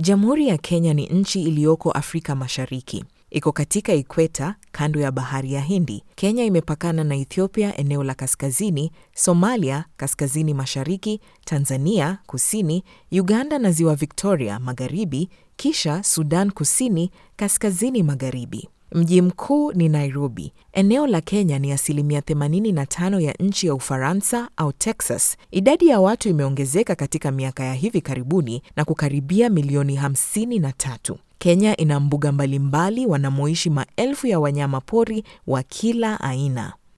Jamhuri ya Kenya ni nchi iliyoko Afrika Mashariki. Iko katika ikweta kando ya bahari ya Hindi. Kenya imepakana na Ethiopia eneo la kaskazini, Somalia kaskazini mashariki, Tanzania kusini, Uganda na ziwa Victoria magharibi, kisha Sudan Kusini kaskazini magharibi. Mji mkuu ni Nairobi. Eneo la Kenya ni asilimia 85 ya nchi ya Ufaransa au Texas. Idadi ya watu imeongezeka katika miaka ya hivi karibuni na kukaribia milioni 53. Kenya ina mbuga mbalimbali wanamoishi maelfu ya wanyama pori wa kila aina.